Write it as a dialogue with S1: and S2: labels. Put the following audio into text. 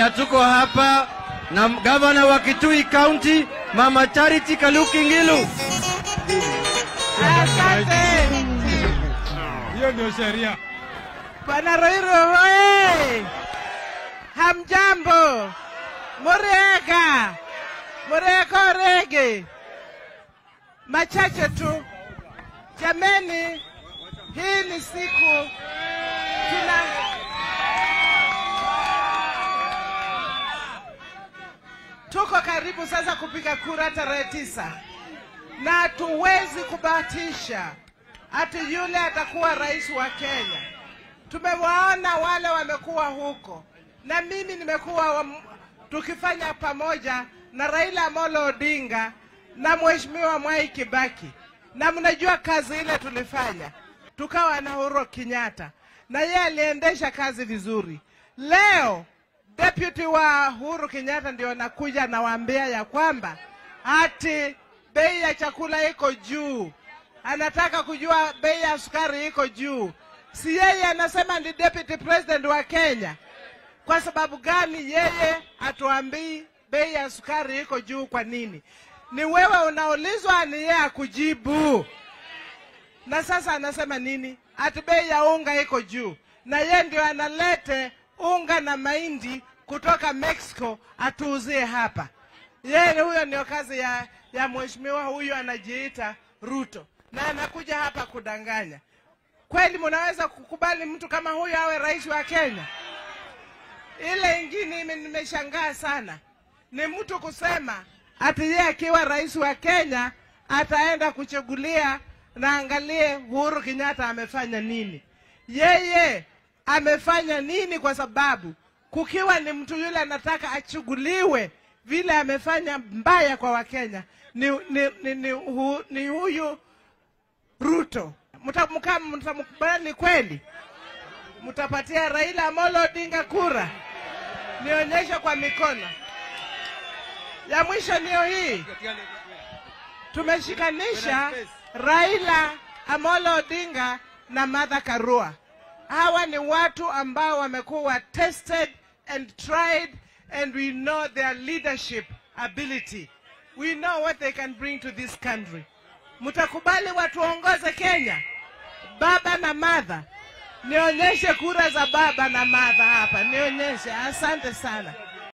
S1: na tuko hapa na gavana wa Kitui County Mama Charity Kaluki Ngilu.
S2: Asante
S3: Hiyo ndio sheria.
S2: Bwana Roiro hoye! Hamjambo, muriega murieka rege. Machache tu jameni, hii ni siku tuna tuko karibu sasa kupiga kura tarehe tisa na hatuwezi kubahatisha ati yule atakuwa rais wa Kenya. Tumewaona wale wamekuwa huko, na mimi nimekuwa wa, tukifanya pamoja na Raila Amolo Odinga na Mheshimiwa Mwai Kibaki, na mnajua kazi ile tulifanya, tukawa na Uhuru Kenyatta na yeye aliendesha kazi vizuri. Leo deputy wa Uhuru Kenyatta ndio nakuja nawaambia ya kwamba ati bei ya chakula iko juu, anataka kujua bei ya sukari iko juu. Si yeye anasema ni deputy president wa Kenya? Kwa sababu gani yeye atuambii bei ya sukari iko juu? Kwa nini? Ni wewe unaulizwa, ni yeye akujibu. Na sasa anasema nini? Ati bei ya unga iko juu, na yeye ndio analete unga na mahindi kutoka Mexico atuuzie hapa. Yeye huyo ndio kazi ya, ya mheshimiwa huyu anajiita Ruto, na anakuja hapa kudanganya. Kweli mnaweza kukubali mtu kama huyu awe rais wa Kenya? Ile ingine ime- nimeshangaa sana ni mtu kusema ati yeye akiwa rais wa Kenya ataenda kuchagulia na angalie Uhuru Kenyatta amefanya nini. Yeye amefanya nini? Kwa sababu kukiwa ni mtu yule anataka achuguliwe vile amefanya mbaya kwa Wakenya ni, ni, ni, ni, hu, ni huyu Ruto. Mtamkaa mtamkubali kweli? Mtapatia Raila Amolo Odinga kura? Nionyeshe kwa mikono. Ya mwisho niyo hii, tumeshikanisha Raila Amolo Odinga na Martha Karua. Hawa ni watu ambao wamekuwa tested and tried and we know their leadership ability. We know what they can bring to this country. Mtakubali watuongoze Kenya? Baba na Martha. Nionyeshe kura za baba na Martha hapa, nionyeshe. Asante sana.